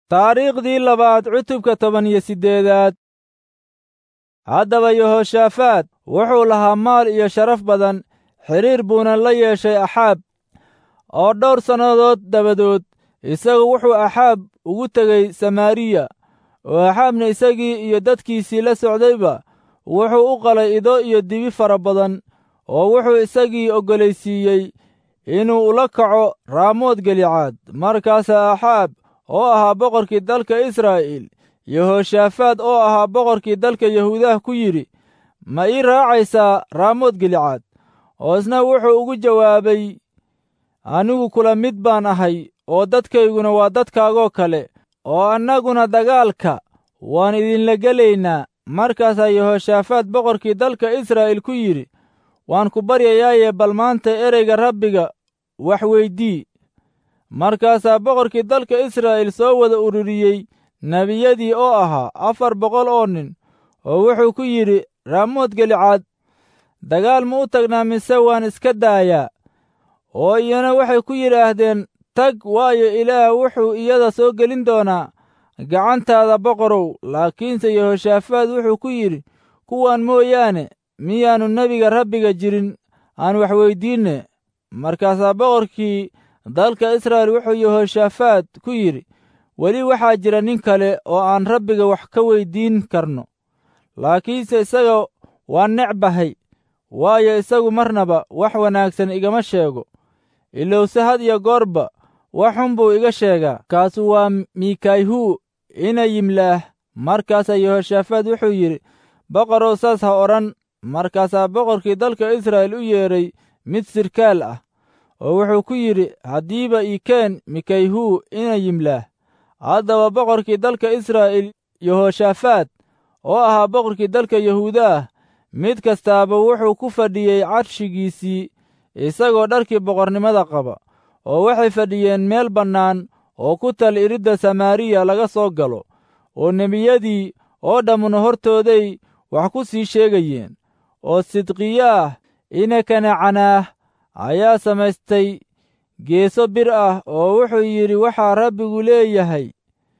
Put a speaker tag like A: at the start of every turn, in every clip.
A: taariikhdii labaad cutubka toban iyo siddeedaad haddaba yehoshaafaad wuxuu lahaa maal iyo sharaf badan xidhiir buuna la yeeshay axaab oo dhowr sannadood dabadood isagu wuxuu axaab ugu tegey samaariya oo axaabna isagii iyo dadkiisii la socdayba wuxuu u qalay ido iyo dibi fara badan oo wuxuu isagii oggolaysiiyey inuu ula kaco raamood gelicaad markaasaa axaab oo ahaa boqorkii dalka israa'iil yehoshaafaad oo ahaa boqorkii dalka yahuudaha ku yidhi ma ii raacaysaa raamood gelicaad oo isna wuxuu ugu jawaabay anigu kula mid baan ahay oo dadkayguna waa dadkaagoo kale oo annaguna dagaalka waan idinla gelaynaa markaasaa yehoshaafaad boqorkii dalka israa'iil ku yidhi waan ku baryayaaye bal maanta ereyga rabbiga wax weydii markaasaa boqorkii dalka israa'iil soo wada ururiyey nebiyadii oo ahaa afar boqol oo nin oo wuxuu ku yidhi raamood gelicaad dagaal ma u tagnaa mise waan iska daayaa oo iyana waxay ku yidhaahdeen tag waayo ilaah wuxuu iyada soo gelin doonaa gacantaada boqorow laakiinse yehoshaafaad wuxuu ku yidhi kuwan mooyaane miyaannu nebiga rabbiga jirin aan wax weyddiinne markaasaa boqorkii dalka israa'iil wuxuu yehoshaafaad ku yidhi weli waxaa jira nin kale oo aan rabbiga wax ka weyddiin karno laakiinse isaga waa necbahay waayo isagu marnaba wax wanaagsan igama sheego ilowse had iyo goorba wax xun buu iga sheegaa kaasu waa miikayhu ina yimlaah markaasaa yehoshaafaad wuxuu yidhi boqorow saas ha odhan markaasaa boqorkii dalka israa'iil u yeedhay mid sirkaal ah oo wuxuu ku yidhi haddiiba ikeen mikayhu ina yimlaah haddaba boqorkii dalka israa'iil yehoshaafaad oo ahaa boqorkii dalka yahuuda ah mid kastaaba wuxuu ku fadhiyey carshigiisii isagoo dharkii boqornimada qaba oo waxay fadhiyeen meel bannaan oo ku tal iridda samaariya laga soo galo oo nebiyadii oo dhammuna hortooday wax ku sii sheegayeen oo sidqiyaah ina kanacanaah ayaa samaystay geeso bir ah oo wuxuu yidhi waxaa rabbigu leeyahay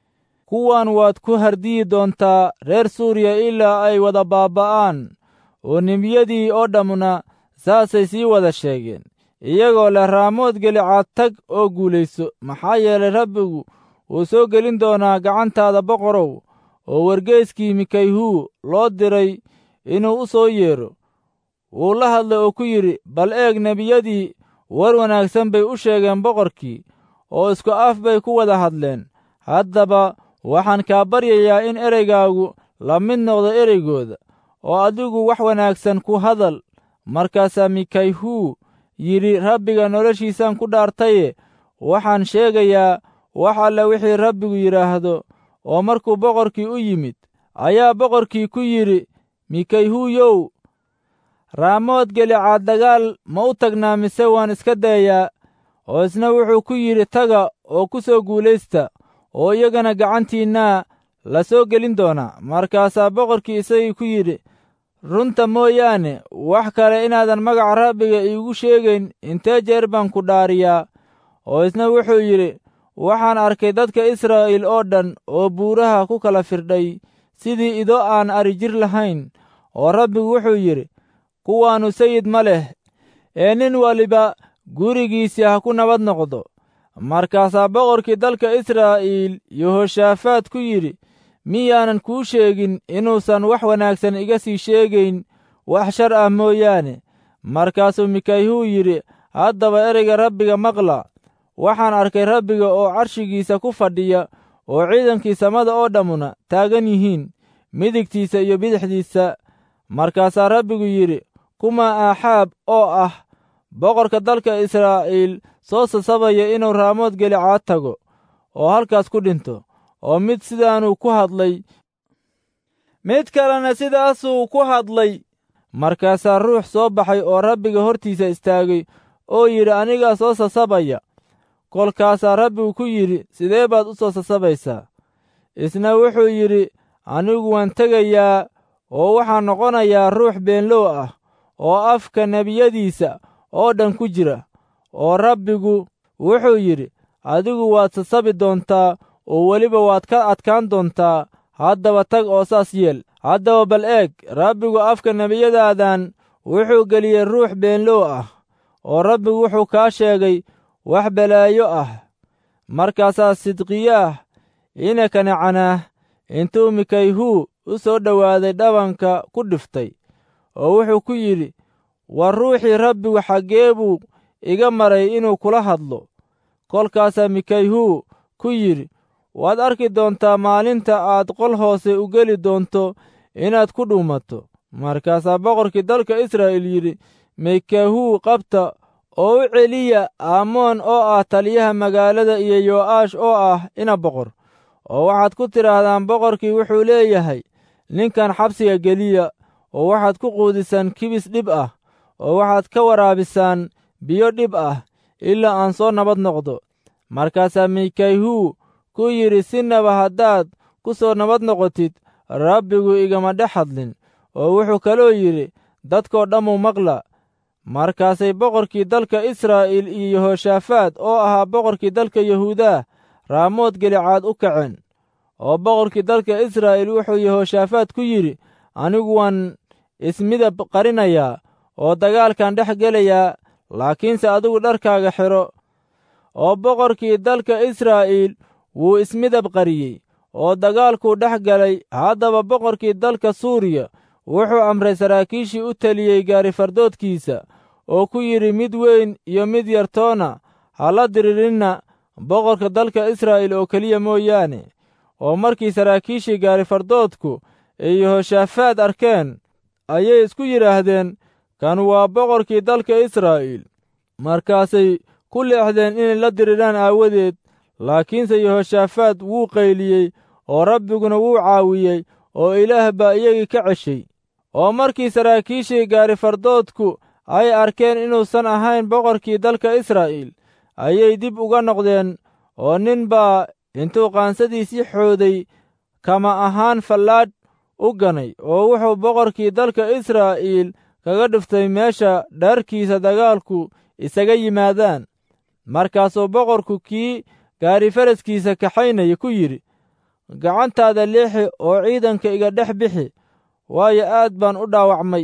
A: kuwan waad ku hardiyi doontaa reer suuriya ilaa ay wada baaba'aan oo nebiyadii oo dhammuna saasay sii wada sheegeen iyagoo leh raamood gelicaad tag oo guulayso maxaa yeelay rabbigu wuu soo gelin doonaa gacantaada boqorow oo wargeeskii mikayhu loo diray inuu u soo yeedho wuu la hadlay oo ku yidhi bal eeg nebiyadii war wanaagsan bay u sheegeen boqorkii oo isku af bay ku wada hadleen haddaba waxaan kaa baryayaa in ereygaagu la mid noqdo ereygooda oo adigu wax wanaagsan ku hadal markaasaa mikayhu yidhi rabbiga noloshiisaan ku dhaartaye waxaan sheegayaa wax alle wixii rabbigu yidhaahdo oo markuu boqorkii u yimid ayaa boqorkii ku yidhi mikayhuyow raamood gelicaad dagaal ma u tagnaa mise waan iska dayaa oo isna wuxuu ku yidhi taga oo ku soo guulaysta oo iyagana gacantiinnaa la soo gelin doonaa markaasaa boqorkii isagii ku yidhi runta mooyaane wax kale inaadan magaca rabbiga iigu sheegayn intee jeer baan ku dhaariyaa oo isna wuxuu yidhi waxaan arkay dadka israa'iil oo dhan oo buuraha ku kala firdhay sidii ido aan ari jir lahayn oo rabbigu wuxuu yidhi kuwaannu sayid ma leh ee nin waliba gurigiisii ha ku nabad noqdo markaasaa boqorkii dalka israa'iil yehoshaafaad ku yidhi miyaanan kuu sheegin inuusan wax wanaagsan iga sii sheegayn wax shar ah mooyaane markaasuu mikayhuu yidhi haddaba ereyga rabbiga maqla waxaan arkay rabbiga oo carshigiisa ku fadhiya oo ciidankii samada oo dhammuna taagan yihiin midigtiisa iyo bidixdiisa markaasaa rabbigu yidhi kuma aaxaab oo ah boqorka dalka israa'iil soo sasabaya inuu raamood gelicaad tago oo halkaas ku dhinto oo mid sidaanuu ku hadlay mid kalena sidaasuu ku hadlay markaasaa ruux soo baxay oo rabbiga hortiisa istaagay oo yidhi anigaa soo sasabaya kolkaasaa rabbigu ku yidhi sidee baad u soo sasabaysaa isna wuxuu yidhi anigu waan tegayaa oo waxaan noqonayaa ruux beenlow ah oo afka nebiyadiisa oo dhan ku jira oo rabbigu wuxuu yidhi adigu waad sasabi doontaa oo weliba waad ka adkaan doontaa haddaba tag oo saas yeel haddaba bal eeg rabbigu afka nebiyadaadan wuxuu geliyey ruux beenlow ah oo rabbigu wuxuu kaa sheegay wax balaayo ah markaasaa sidqiyaah ina kanacanaah intuu mikayhuu u soo dhowaaday dhabanka ku dhiftay oo wuxuu ku yidhi war ruuxii rabbigu xaggee buu iga maray inuu kula hadlo kolkaasaa mikayhuu ku yidhi waad arki doontaa maalinta aad qol hoose u geli doonto inaad ku dhuumato markaasaa boqorkii dalka israa'iil yidhi mikayhuu qabta oo u celiya aamoon oo ah taliyaha magaalada iyo yo'aash oo ah ina boqor oo waxaad ku tidhaahdaan boqorkii wuxuu leeyahay ninkan xabsiga geliya oo waxaad ku quudisaan kibis dhib ah oo waxaad ka waraabisaan biyo dhib ah ilaa aan soo nabad noqdo markaasaa mikayhuu ku yidhi sinaba haddaad ku soo nabad noqotid rabbigu igama dhex hadlin oo wuxuu kaloo yidhi dadkoo dhammu maqla markaasay boqorkii dalka israa'iil iyo yehoshaafaad oo ahaa boqorkii dalka yahuudaa raamood gelicaad u kaceen oo boqorkii dalka israa'iil wuxuu yehoshaafaad ku yidhi anigu waan ismidab qarinayaa oo dagaalkan dhex gelayaa laakiinse adigu dharkaaga xidho oo boqorkii dalka israa'iil wuu ismidab qariyey oo dagaalkuu dhex galay haddaba boqorkii dalka suuriya wuxuu amray saraakiishii u teliyey gaarifardoodkiisa oo ku yidhi mid weyn iyo mid yartoona ha la diriirinna boqorka dalka israa'iil oo keliya mooyaane oo markii saraakiishii gaarifardoodku ay yehoshaafaad arkeen ayay isku yidhaahdeen kan waa boqorkii dalka israa'iil markaasay ku leexdeen inay la diriraan aawadeed laakiinse yehoshaafaad wuu qayliyey oo rabbiguna wuu caawiyey oo ilaah baa iyagii ka ceshay oo markii saraakiishii gaarifardoodku ay arkeen inuusan ahayn boqorkii dalka israa'iil ayay dib uga noqdeen oo nin baa intuu qaansadiisii xooday kama ahaan fallaadh u ganay oo wuxuu boqorkii dalka israa'iil kaga dhiftay meesha dharkiisa dagaalku isaga yimaadaan markaasuu boqorku kii gaarifaraskiisa kaxaynaya ku yidhi gacantaada leexi oo ciidanka iga dhex bixi waayo aad baan u dhaawacmay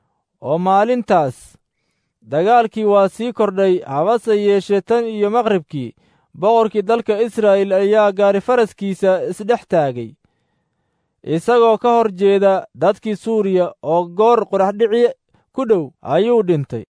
A: oo maalintaas dagaalkii waa sii kordhay habase yeeshee tan iyo maqribkii boqorkii dalka israa'iil ayaa gaarifaraskiisa isdhex taagay isagoo ka hor jeeda dadkii suuriya oo goor qoraxdhici ku dhow ayuu dhintay